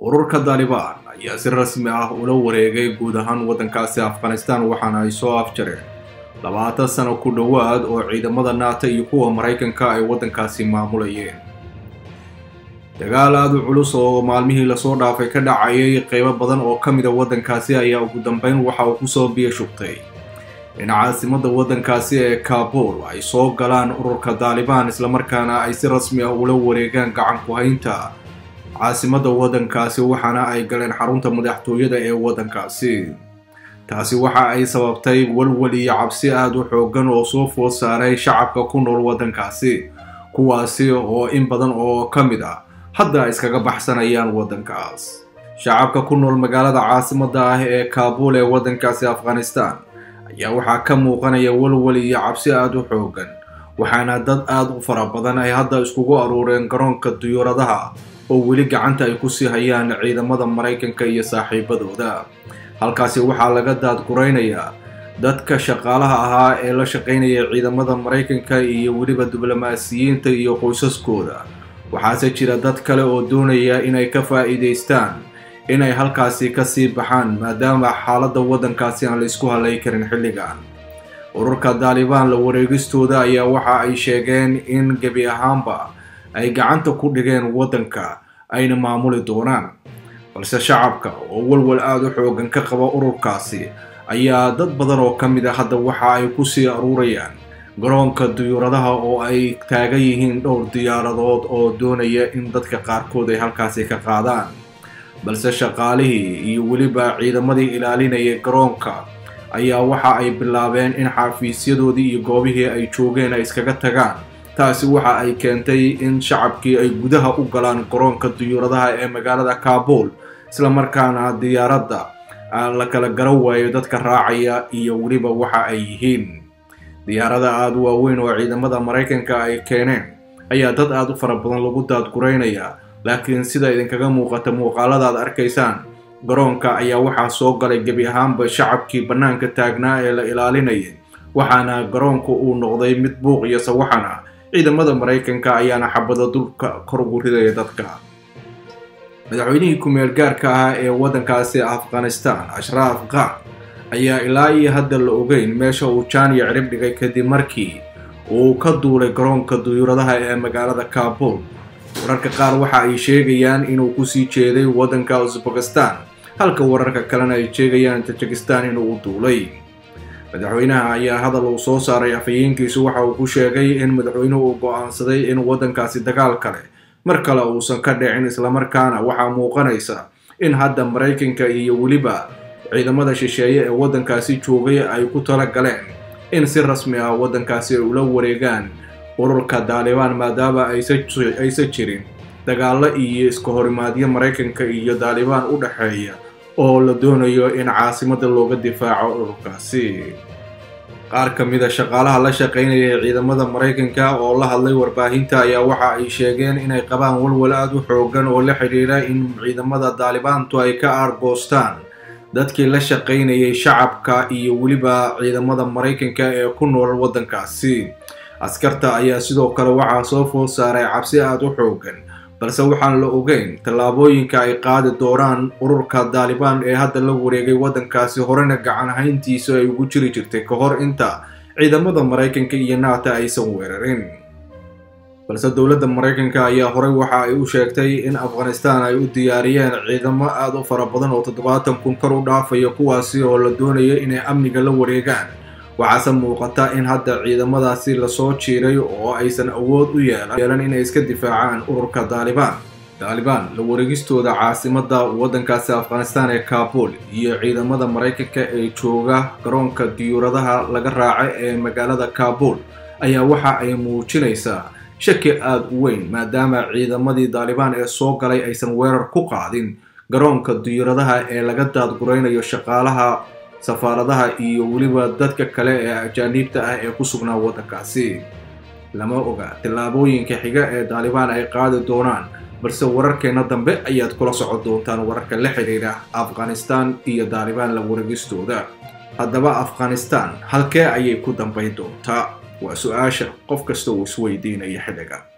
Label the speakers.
Speaker 1: ururka daalibaan ayaa si rasmi ah ula wareegay guud ahaan waddankaasi afghanistan waxaana ay soo afjareen labaatan sano ku dhowaad oo ciidamada naata iyo kuwa maraykanka ay waddankaasi maamulayeen dagaal aada u culus oo maalmihii lasoo dhaafay ka dhacayay qeybo badan oo ka mida waddankaasi ayaa ugu dambeyn waxa uu kusoo biyo shubtay in caasimada waddankaasi ee kaabul ay soo galaan ururka daalibaan islamarkaana ay si rasmi ah ula wareegaan gacan ku-haynta caasimada waddankaasi waxaana ay galeen xarunta madaxtooyada ee waddankaasi taasi waxa ay sababtay walwal iyo cabsi aada u xoogan oo soo food saaray shacabka ku nool waddankaasi kuwaasi oo in badan oo ka mid ah hadda ay iskaga baxsanayaan waddankaas shacabka ku nool magaalada caasimada ah ee kaabul ee waddankaasi afghanistan ayaa waxaa ka muuqanaya walwal iyo cabsi aada u xoogan waxaana dad aada u fara badan ay hadda iskugu aruureen garoonka diyuuradaha oo weli gacanta ay kusii hayaan ciidamada maraykanka iyo saaxiibadooda halkaasi waxaa laga daadguraynayaa dadka shaqaalaha ahaa ee la shaqaynaya ciidamada maraykanka iyo weliba diblomaasiyiinta iyo qoysaskooda waxaase jira dad kale oo doonaya inay ka faa'iidaystaan inay halkaasi kasii baxaan maadaama xaaladda waddankaasi aan la isku halay karin xilligan ururka daalibaan la wareegistooda ayaa waxa ay sheegeen in gebi ahaanba ay gacanta ku dhigeen waddanka ayna maamuli doonaan balse shacabka oo walwal aada u xoogan ka qaba ururkaasi ayaa dad badan oo ka mid a hadda waxa ay kusii aruurayaan garoonka diyuuradaha oo ay taagan yihiin dhowr diyaaradood oo doonaya in dadka qaarkood ay halkaasi ka qaadaan balse shaqaalihii iyo weliba ciidamadii ilaalinaya garoonka ayaa waxa ay bilaabeen in xafiisyadoodii iyo goobihii ay joogeen ay iskaga tagaan taasi waxa ay keentay in shacabkii ay gudaha u galaan garoonka diyuuradaha ee magaalada kaabul islamarkaana diyaaradda la kala garan waayo dadka raacaya iyo weliba waxa ay yihiin diyaarada aada u waaweyn oo ciidamada maraykanka ay keeneen ayaa dad aada u fara badan lagu daadguraynayaa laakiin sida idinkaga muuqata muuqaalada aad arkaysaan garoonka ayaa waxaa soo galay gebi ahaanba shacabkii bannaanka taagnaa ee la ilaalinayay waxaana garoonku uu noqday mid buuq iyo sawaxan ah ciidamada maraykanka ayaana xabada dulka kor ugu ridaya dadka madaxweynihii ku-meel gaarka ah ee waddankaasi afghanistan ashraaf khan ayaa ilaa iyo hadda la ogeyn meesha uu jaaniya cirib dhigay kadib markii uu ka duulay garoonka diyuuradaha ee magaalada kaabul wararka qaar waxa ay sheegayaan inuu kusii jeeday waddanka uzbekistan halka wararka kalena ay sheegayaan tajikistan inuu u duulay madaxweynaha ayaa hadal uu soo saaray afhayeenkiisu waxa uu ku sheegay in madaxweynuhu uu go-aansaday in waddankaasi dagaal kale mar kale uusan ka dhicin islamarkaana waxaa muuqanaysa in hadda maraykanka iyo weliba ciidamada shisheeye ee waddankaasi joogay ay ku tala galeen in si rasmi ah waddankaasi ay ula wareegaan ururka daalibaan maadaama aysan jirin dagaallo iyo iska horimaadyo maraykanka iyo daalibaan u dhexeeya oo la doonayo in caasimada looga difaaco ururkaasi qaar ka mida shaqaalaha la shaqaynaya ciidamada maraykanka oo la hadlay warbaahinta ayaa waxa ay sheegeen inay qabaan walwal aada u xoogan oo la xidhiira in ciidamada daalibaantu ay ka aargoostaan dadkii la shaqaynayay shacabka iyo weliba ciidamada maraykanka ee ku nool waddankaasi askarta ayaa sidoo kale waxaa soo food saaray cabsi aada u xoogan balse waxaan la ogeyn tallaabooyinka ay qaadi doonaan ururka daalibaan ee hadda la wareegay waddankaasi horena gacan hayntiisa ay ugu jiri jirtay ka hor inta ciidamada maraykanka iyo naata aysan weerarin balse dowladda maraykanka ayaa horey waxa ay u sheegtay in afghanistan ay u diyaariyeen ciidamo aada u fara badan oo toddobaatan kun kor u dhaafaya kuwaasi oo la doonaya inay amniga la wareegaan waxaase muuqata in hadda ciidamadaasi lasoo jiiray oo aysan awood u yeelan inay iska difaacaan ururka daalibaan daalibaan la wareegistooda caasimada waddankaasi afghanistan ee kaabul iyo ciidamada maraykanka ee jooga garoonka diyuuradaha laga raaca ee magaalada kaabul ayaa waxa ay muujinaysaa shaki aada u weyn maadaama ciidamadii daalibaan ee soo galay aysan weerar ku qaadin garoonka diyuuradaha ee laga daadguraynayo shaqaalaha safaaradaha iyo weliba dadka kale ee ajaaniibta ah ee ku sugnaa waddankaasi lama oga tillaabooyinka xiga ee daalibaan ay qaadi doonaan balse wararkeenna dambe ayaad kula socon doontaan wararka la xidhiidha afghanistan iyo daalibaan la wareegistooda haddaba afghanistan halkee ayay ku dambayn doontaa waa su-aasha qof kasta uu isweydiinaya xilligan